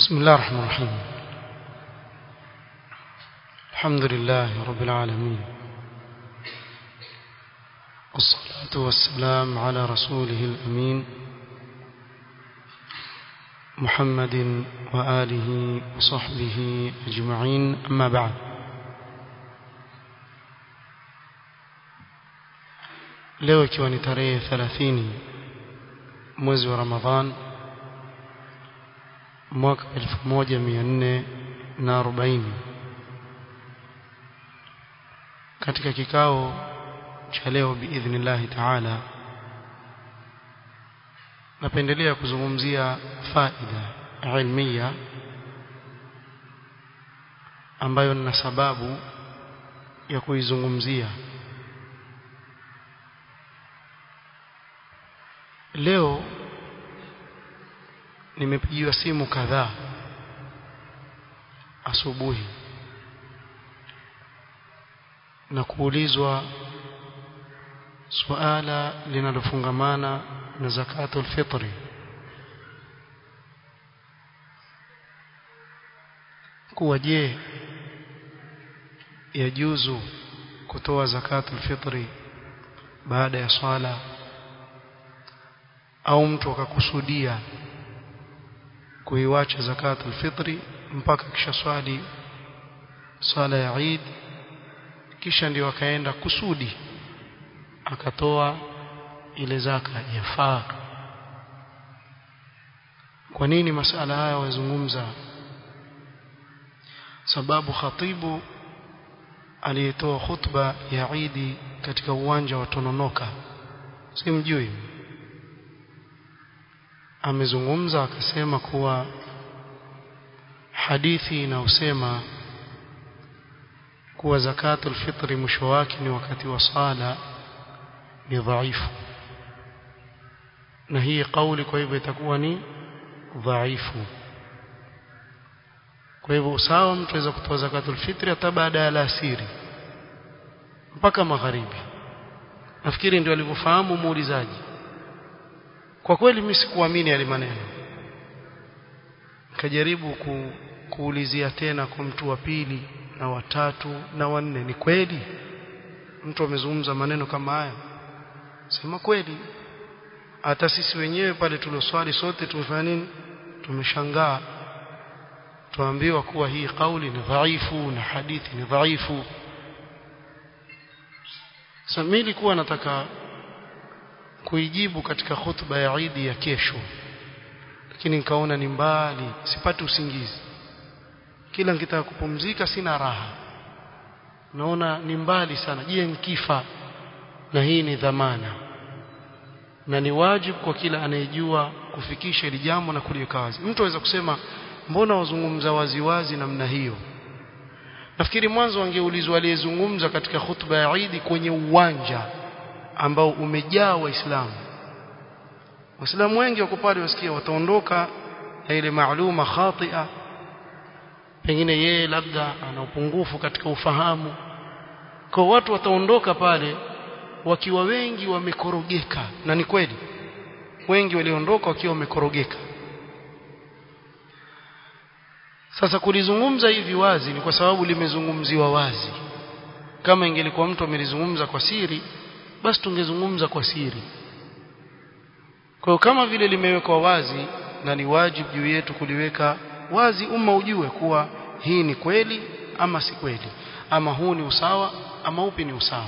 بسم الله الرحمن الرحيم الحمد لله رب العالمين والصلاة والسلام على رسوله الأمين محمد وآله وصحبه أجمعين أما بعد leo ikiwa ni tarehe 30 mwezi wa Ramadhan mwaka 1440 katika kikao cha leo biidhnillahi taala napendelea kuzungumzia faida ilmiya ambayo nina sababu ya kuizungumzia leo nimepigiwa simu kadhaa asubuhi na kuulizwa suala linalofungamana na zakatul fitri kuwa je yajuzu kutoa zakatul fitri baada ya swala au mtu akakusudia kuiwacha zakatul fitri mpaka kisha swali swala ya Eid kisha ndio akaenda kusudi akatoa ile zaka yafaa kwa nini masala haya wazungumza sababu khatibu aliyetoa khutba ya Eid katika uwanja wa Tononoka simjui amezungumza akasema kuwa hadithi inayosema kuwa zakatul fitri mwisho wake ni wakati wa sala ni dhaifu na hii kauli kwa hivyo itakuwa ni dhaifu kwa hivyo usawa mtu aweza kutoa zakatul fitri hata baada ya alasiri mpaka magharibi nafikiri ndio alivyofahamu muulizaji kwa kweli mimi sikuamini yale maneno nikajaribu ku, kuulizia tena kwa mtu wa pili na watatu na wanne ni kweli mtu amezungumza maneno kama haya sema kweli hata sisi wenyewe pale tulioswali sote tumefanya nini tumeshangaa tuambiwa kuwa hii kauli ni dhaifu na hadithi ni dhaifu sasa mimi nilikuwa nataka kuijibu katika khutba ya Eid ya kesho lakini nikaona ni mbali sipati usingizi kila nikitaka kupumzika sina raha naona ni mbali sana je nikifa na hii ni dhamana na ni wajibu kwa kila anayejua kufikisha ili jambo na kuliweka wazi mtu aweza kusema mbona wazungumza waziwazi namna hiyo nafikiri mwanzo wangeulizwa aliyezungumza katika khutba ya Eid kwenye uwanja ambao umejaa waislamu waislamu wengi wako pale wasikia wataondoka na ile maaluma khatia pengine yeye labda ana upungufu katika ufahamu kwa watu wataondoka pale wakiwa wengi wamekorogeka na ni kweli wengi waliondoka wakiwa wamekorogeka sasa kulizungumza hivi wazi ni kwa sababu limezungumziwa wazi kama ingelikuwa mtu amelizungumza kwa siri basi tungezungumza kwa siri kwa hiyo kama vile limewekwa wazi na ni wajibu juu yetu kuliweka wazi umma ujue kuwa hii ni kweli ama si kweli ama huu ni usawa ama upi ni usawa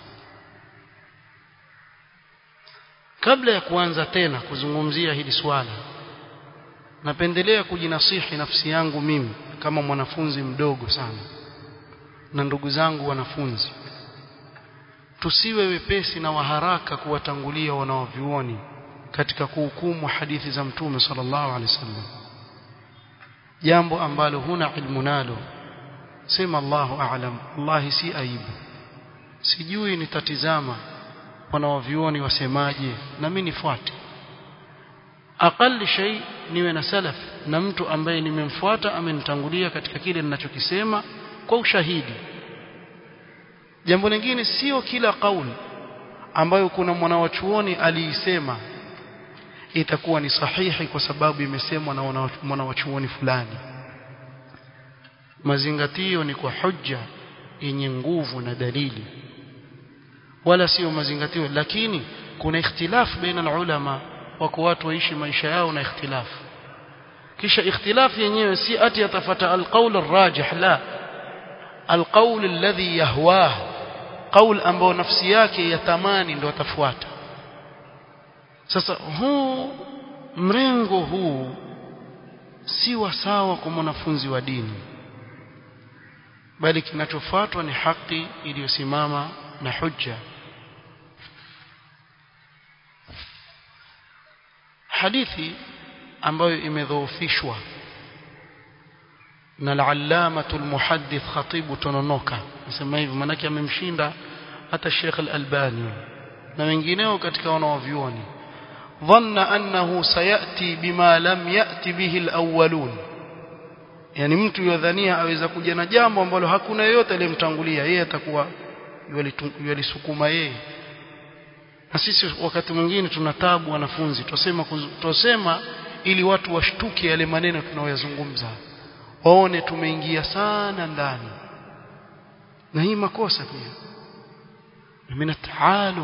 kabla ya kuanza tena kuzungumzia hili swala napendelea kujinasihi nafsi yangu mimi kama mwanafunzi mdogo sana na ndugu zangu wanafunzi tusiwe wepesi na waharaka kuwatangulia wanaovyuoni katika kuhukumu hadithi za mtume sallallahu alaihi wasallam jambo ambalo huna ilmu nalo sema Allahu a'lam wallahi si aibu sijui nitatizama wanaovyuoni wasemaje na mimi nifuate aqalli shay niwe na salaf na mtu ambaye nimemfuata amenitangulia katika kile ninachokisema kwa ushahidi jambo lingine sio kila kauli ambayo kuna mwanawachuoni aliisema itakuwa ni sahihi kwa sababu imesemwa na mwanawachuoni fulani mazingatio ni kwa hujja yenye nguvu na dalili wala sio mazingatio lakini kuna ikhtilafu baina ulama wako watu waishi maisha yao na ikhtilafu kisha ikhtilafu yenyewe si ati atafata alqaul arrajih la alqaul alladhi yahwah qaul ambao nafsi yake yatamani ndo atafuata sasa huu mrengo huu si wa sawa kwa mwanafunzi wa dini bali kinachofuatwa ni haki iliyosimama na hujja hadithi ambayo imedhoofishwa na al-allamatu al-muhaddith khatibu tononoka nasema hivi manake amemshinda hata Sheikh al-Albani na wengineo katika wanaovyuoni dhanna annahu sayati bima lam yati bihi al-awwalun yani mtu yodhania aweza kuja na jambo ambalo hakuna yeyote aliyemtangulia yeye atakuwa yalisukuma yeye na sisi wakati mwingine tuna tabu wanafunzi tusema tusema ili watu washtuke yale maneno tunayoyazungumza waone tumeingia sana ndani na hii makosa pia min taalum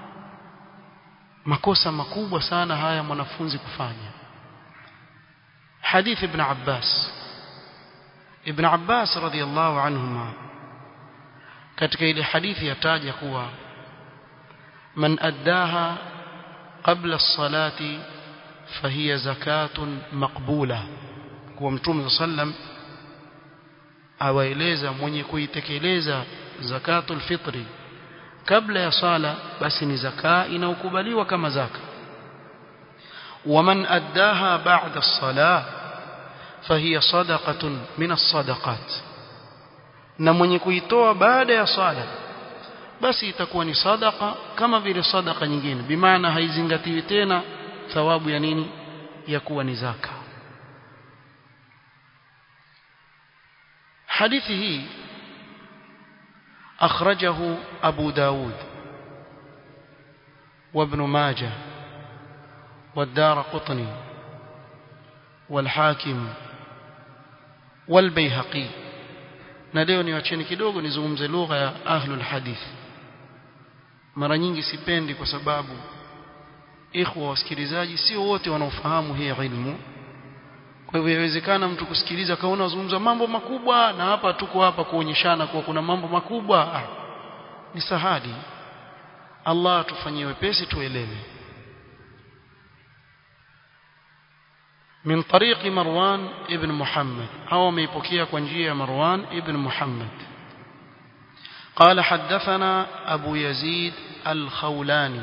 makosa makubwa sana haya mwanafunzi kufanya hadith ibn Abbas ibn Abbas radhiyallahu anhuma katika ile hadithi yataja kuwa man addaha qabla as-salati fahiya zakatun maqbula kwa mtume sallam awaeleza mwenye kuitekeleza zakatul fitri kabla ya sala basi ni zaka inaokubaliwa kama zaka waman addaha ba'da as-salah fahiya sadaqatun min as-sadaqat na mwenye kuitoa baada ya sala basi itakuwa ni sadaqa kama vile sadaqa nyingine bimaana haizingatiwi tena thawabu ya nini ya kuwa ni zaka hadithi hii أخرجه أبو داود وابن ماجه والدار قطني والحاكم والبيهقي na leo niwacheni kidogo nizungumze lugha ya ahlul hadith mara nyingi sipendi kwa sababu ikhwa wasikilizaji sio wote wanaofahamu hii ilmu kwa hivyo inawezekana mtu kusikiliza kaona wazungumza mambo makubwa na hapa tuko hapa kuonyeshana kuwa kuna mambo makubwa ah, ni sahadi Allah tufanyie wepesi tuelewe من طريق مروان ابن محمد أو ميبوكيا كونجيا مروان ابن محمد قال حدثنا أبو يزيد الخولاني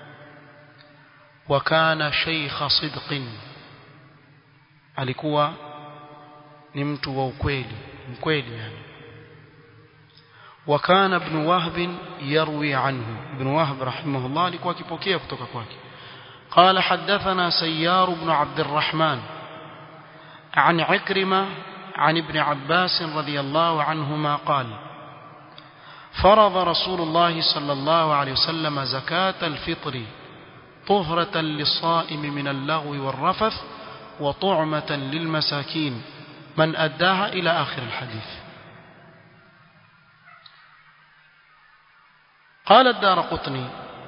وكان شيخ صدق alikuwa ni mtu wa ukweli mkweli yani وكان ابن وهب يروي عنه ابن وهب رحمه الله alikuwa akipokea kutoka kwake قال حدثنا سيار بن عبد الرحمن عن عكرمة عن ابن عباس رضي الله عنهما قال فرض رسول الله صلى الله عليه وسلم زكاة الفطر طهرة للصائم من اللغو والرفث وطعمة للمساكين من أداها إلى آخر الحديث قال الدار قطني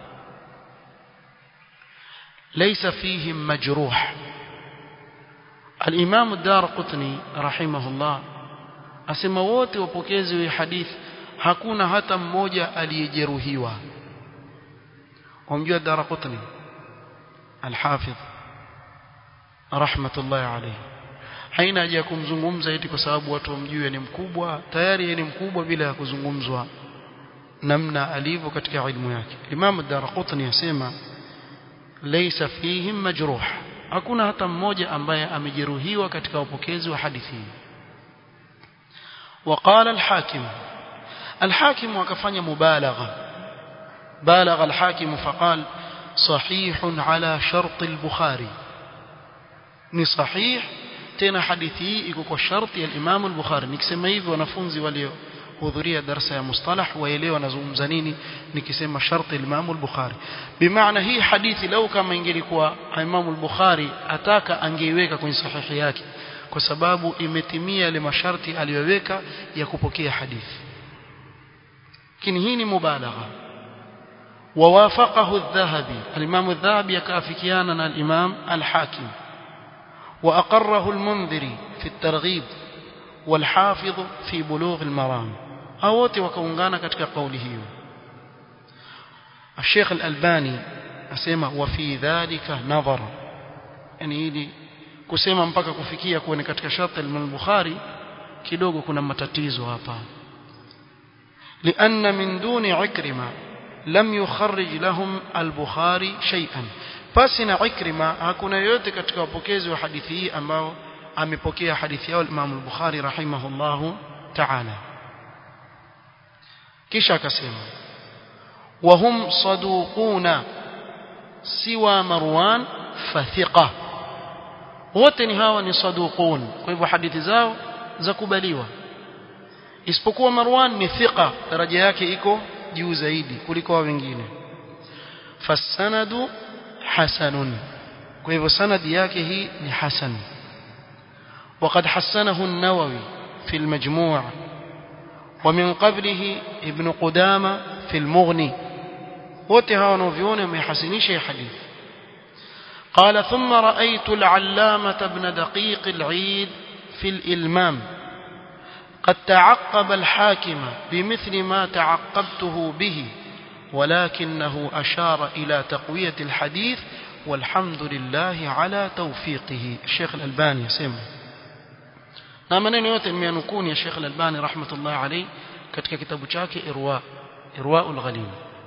ليس فيهم مجروح الإمام الدار قطني رحمه الله asema wote wapokezi wa hadithi hakuna hata mmoja aliyejeruhiwa wamjua Daraqutni al-Hafidh rahmatullahi alayhi haina haja ya kumzungumza eti kwa sababu watu wamjue ni mkubwa tayari yeye ni mkubwa bila ya kuzungumzwa namna alivyo katika ilmu yake Imam Daraqutni yasema laysa fihim majruh hakuna hata mmoja ambaye amejeruhiwa katika upokezi wa hadithi hii وقال الحاكم الحاكم وكفanya مبالغه بالغ الحاكم فقال صحيح على شرط البخاري ni sahih tena hadithi hii iko kwa sharti ya Imam al-Bukhari nikisema hivi wanafunzi walio hudhuria darasa ya mustalah waelewa nazungumza nini nikisema sharti Imam al-Bukhari bimaana hii hadithi lau kama ingelikuwa Imam al-Bukhari ataka angeiweka kwenye sahihi yake kwa sababu imetimia yale masharti aliyoweka ya kupokea hadithi lakini hii ni mubalagha ووافقه الذهبي الإمام الذهبي يكافكيانا الإمام الحاكم وأقره المنذري في الترغيب والحافظ في بلوغ المرام أوت وكونغانا كتك قوله الشيخ الألباني أسمى وفي ذلك نظر يعني إلي kusema mpaka kufikia kuwa ni katika sharti al-Bukhari kidogo kuna matatizo hapa لأن من دون عكرمة لم يخرج لهم البخاري شيئا pasina ikrima hakuna yote katika wapokezi wa hadithi hii ambao amepokea hadithi yao Imam al-Bukhari rahimahullahu ta'ala kisha akasema wahum saduquna siwa marwan fathiqa wote ni hawa ni saduqun kwa hivyo hadithi zao za kubaliwa isipokuwa marwan ni thiqa daraja yake iko juu zaidi kuliko wa wengine fasanadu hasanun kwa hivyo sanadi yake hii ni hasan وقد حسنه النووي في المجموع ومن قبله ابن قدامة في المغني وتها ونوفيون وميحسنيش حديث قال ثم رأيت العلامة ابن دقيق العيد في الإلمام قد تعقب الحاكم بمثل ما تعقبته به ولكنه أشار إلى تقوية الحديث والحمد لله على توفيقه الشيخ الألباني سمع na maneno yote nimeyanukuni ya Sheikh Al-Albani rahmatullah alayhi katika kitabu chake Irwa Irwaul Ghalil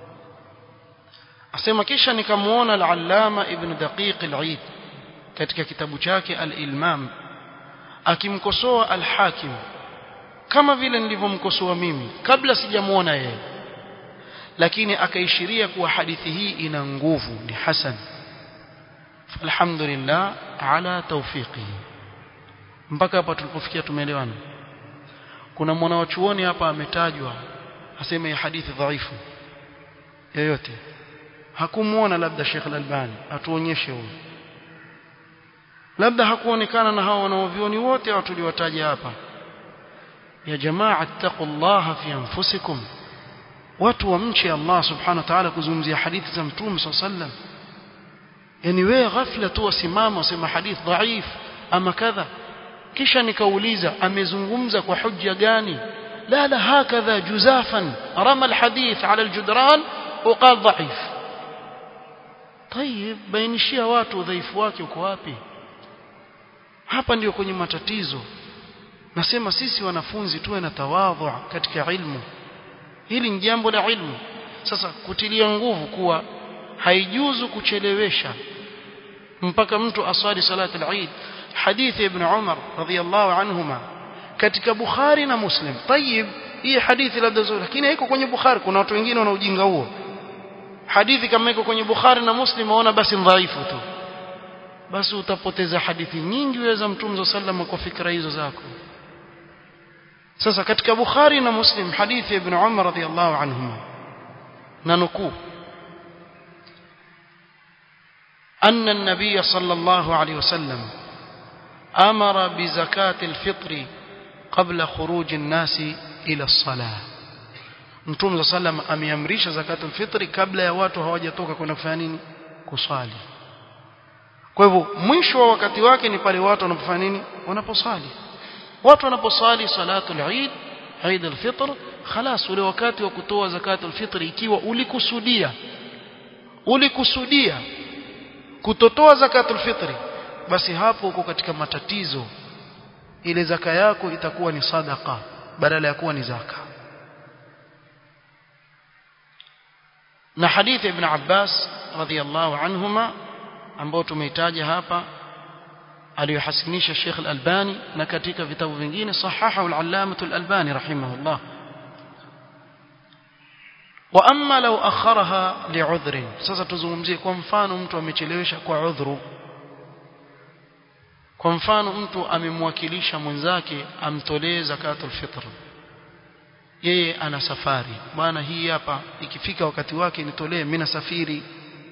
asema kisha nikamuona al-Allama Ibn Daqiq al-Eid katika kitabu chake Al-Ilmam akimkosoa al-Hakim kama vile nilivyomkosoa mimi kabla sijamuona yeye lakini akaishiria kuwa hadithi hii ina nguvu ni hasan alhamdulillah ala tawfiqihi mpaka hapa tulipofikia tumeelewana kuna mwanawachuoni hapa ametajwa aseme hii hadithi dhaifu yoyote hakumuona labda Sheikh Al-Albani atuonyeshe huyo labda hakuonekana na hao wanaovioni wote hao tuliwataja hapa ya jamaa taqullaha fi anfusikum watu wamche Allah subhanahu wa ta'ala kuzungumzia hadithi za mtume sallam yani wewe ghafla tu wasimama usema hadith dhaif ama kadha kisha nikauliza amezungumza kwa hujja gani la la hakadha juzafan rama alhadith ala aljudran وقال ضعيف طيب bainishia watu udhaifu wake uko wapi hapa ndio kwenye matatizo nasema sisi wanafunzi tuwe na tawadhu katika ilmu hili ni jambo la ilmu sasa kutilia nguvu kuwa haijuzu kuchelewesha mpaka mtu aswali salati al-Eid hadithi ibn Umar radhiyallahu anhuma katika Bukhari na Muslim tayib hii hadithi labda nzuri lakini haiko kwenye Bukhari kuna watu wengine wana ujinga huo hadithi kama iko kwenye Bukhari na Muslim waona basi dhaifu tu basi utapoteza hadithi nyingi weza mtume sallam kwa fikra hizo zako sasa katika Bukhari na Muslim hadithi ibn Umar radhiyallahu anhuma na nukuu أن النبي صلى الله عليه وسلم أمر بزكاة الفطر قبل خروج الناس إلى الصلاة Mtume صلى الله عليه وسلم ameamrisha zakatul fitri kabla ya watu hawajatoka kwenda kufanya nini kuswali kwa hivyo mwisho wa wakati wake ni pale watu wanapofanya nini wanaposali watu wanaposali salatul eid eid al-fitr خلاص ule wakati wa kutoa zakatul fitri ikiwa ulikusudia ulikusudia kutotoa zakatul fitri basi hapo uko katika matatizo ile zaka yako itakuwa ni sadaka badala ya kuwa ni zaka na hadithi ibn Abbas radhiyallahu anhuma ambao tumeitaja hapa aliyohasinisha Sheikh Al-Albani na katika vitabu vingine sahaha al-Allamah Al-Albani rahimahullah wa amma law akharaha li'udhrin sasa tuzungumzie kwa mfano mtu amechelewesha kwa udhuru kwa mfano mtu amemwakilisha mwenzake amtolee zakatul fitr yeye ana safari maana hii hapa ikifika wakati wake nitolee mimi nasafiri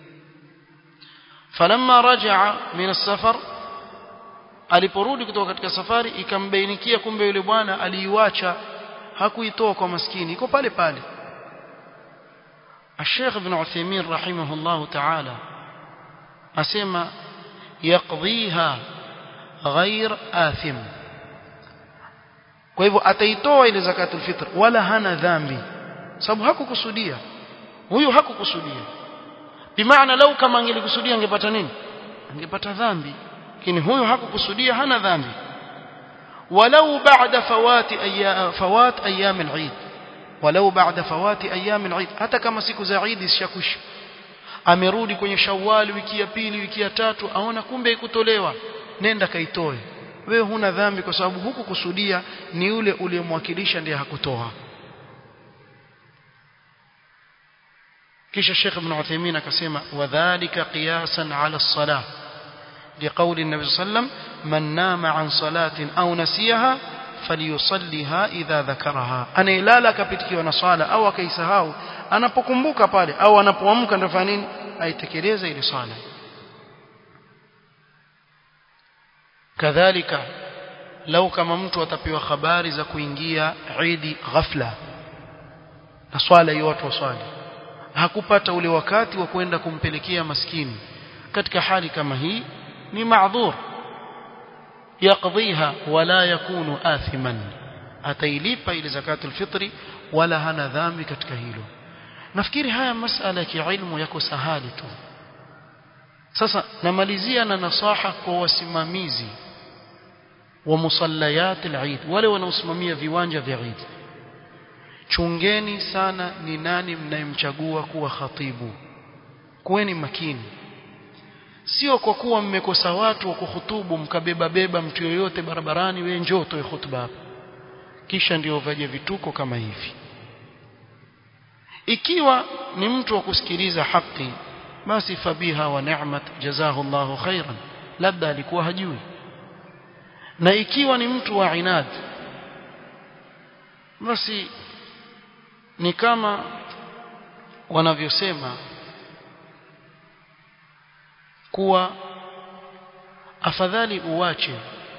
falamma rajaa min as-safar aliporudi kutoka katika safari ikambainikia kumbe yule bwana aliiwacha hakuitoa kwa maskini iko pale pale الشيخ ابن عثيمين رحمه الله تعالى أسمى يقضيها غير آثم kwa hivyo ataitoa ile zakatul fitr wala hana dhambi sababu hakukusudia huyu hakukusudia bimaana lau kama angelikusudia angepata nini angepata dhambi lakini huyu hakukusudia hana dhambi walau ba'da fawati ayyam fawat ayyam al-eid walau ba'da fawati ayyam al-eid hata kama siku za Eid zishakwisha amerudi kwenye Shawwal wiki ya pili wiki ya tatu aona kumbe ikutolewa nenda kaitoe wewe huna dhambi kwa sababu huku kusudia ni yule uliyemwakilisha ndiye hakutoa kisha Sheikh Ibn Uthaymeen akasema wadhālika qiyasan 'ala as-salah لقول النبي صلى الله عليه وسلم من نام عن صلاة أو نسيها فليصليها إذا ذكرها أنا ilala kapitikiwa na swala au akaisahau anapokumbuka pale au anapoamka ndio fanya nini aitekeleze ile swala kadhalika lau kama mtu atapewa habari za kuingia Eid ghafla na swala hiyo watu waswali hakupata ule wakati wa kwenda kumpelekea maskini katika hali kama hii ni maadhur yaqdhiha wala yakunu athiman atailipa ile zakatul fitri wala hana dhambi katika hilo nafikiri haya masala ya kiilmu yako sahali tu sasa namalizia na nasaha kwa wasimamizi wa musallayat al-Eid wale wanaosimamia viwanja vya Eid chungeni sana ni nani mnayemchagua kuwa khatibu kuweni makini sio kwa kuwa mmekosa watu wa kuhutubu mkabeba beba mtu yoyote barabarani wewe njoo utoe hutuba hapa kisha ndio vaje vituko kama hivi ikiwa ni mtu wa kusikiliza haki basi fabiha wa ni'mat jazahu Allahu khairan labda alikuwa hajui na ikiwa ni mtu wa inad basi ni kama wanavyosema kuwa afadhali uwache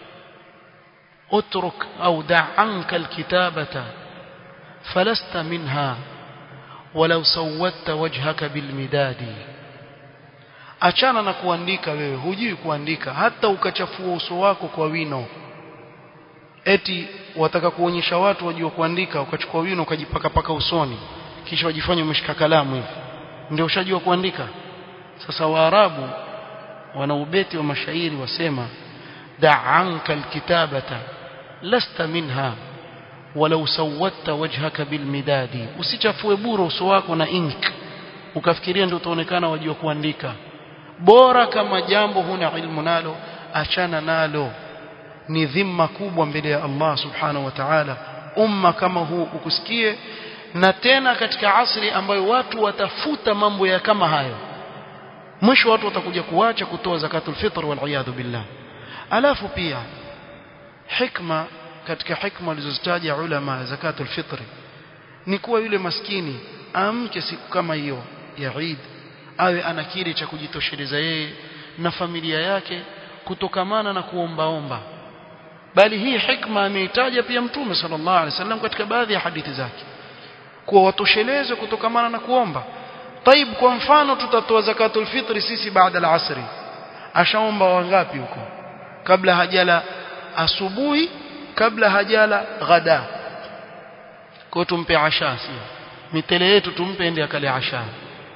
utruk au da' anka alkitabata falasta minha walau sawatta wajhaka bilmidadi achana na kuandika wewe hujui kuandika hata ukachafua uso wako kwa wino eti wataka kuonyesha watu wajua kuandika ukachukua wino ukajipaka paka usoni kisha wajifanya umeshika kalamu hivi ndio ushajua kuandika sasa waarabu wana ubeti wa mashairi wasema da'anka alkitabata lasta minha walau sawatta wajhaka bilmidadi usichafue bure uso wako na ink ukafikiria ndio utaonekana wajua kuandika bora kama jambo huna ilmu nalo achana nalo ni dhima kubwa mbele ya Allah subhanahu wa ta'ala umma kama huu ukusikie na tena katika asri ambayo watu watafuta mambo ya kama hayo mwisho watu watakuja kuacha kutoa zakatul fitr wal iyadhu billah alafu pia hikma katika hikma walizozitaja ulama zakatul fitr ni kuwa yule maskini amke siku kama hiyo ya Eid awe ana kile cha kujitosheleza yeye na familia yake kutokamana na kuombaomba bali hii hikma ameitaja pia mtume sallallahu alaihi wasallam katika baadhi ya hadithi zake kuwa watosheleze kutokamana na kuomba طيب kwa mfano tutatoa zakatul fitri sisi baada ya asri ashaomba wangapi huko kabla hajala asubuhi kabla hajala ghada kwa tumpe asha sio mitele yetu tumpe ende akale asha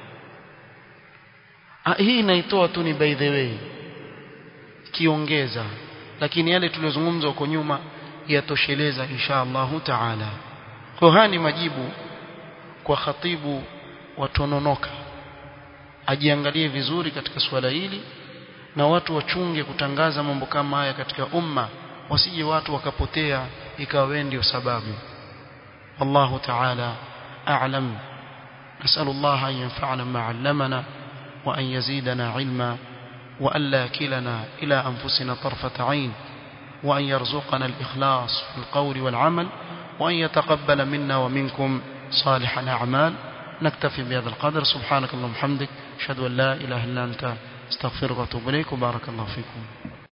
hii inaitoa tu ni by the way kiongeza lakini yale tuliyozungumza huko nyuma yatosheleza insha Allah taala kwa haya ni majibu kwa khatibu watononoka ajiangalie vizuri katika suala hili na watu wachunge kutangaza mambo kama haya katika umma wasije watu wakapotea ikawa ndio sababu والله تعالى أعلم نسأل الله أن ينفعنا ما علمنا وأن يزيدنا علما وأن لا كلنا إلى أنفسنا طرفة عين وأن يرزقنا الإخلاص في القول والعمل وأن يتقبل منا ومنكم صالح الأعمال نكتفي بهذا القدر سبحانك اللهم وبحمدك أشهد أن لا إله إلا أنت استغفرك واتوب إليك وبارك الله فيكم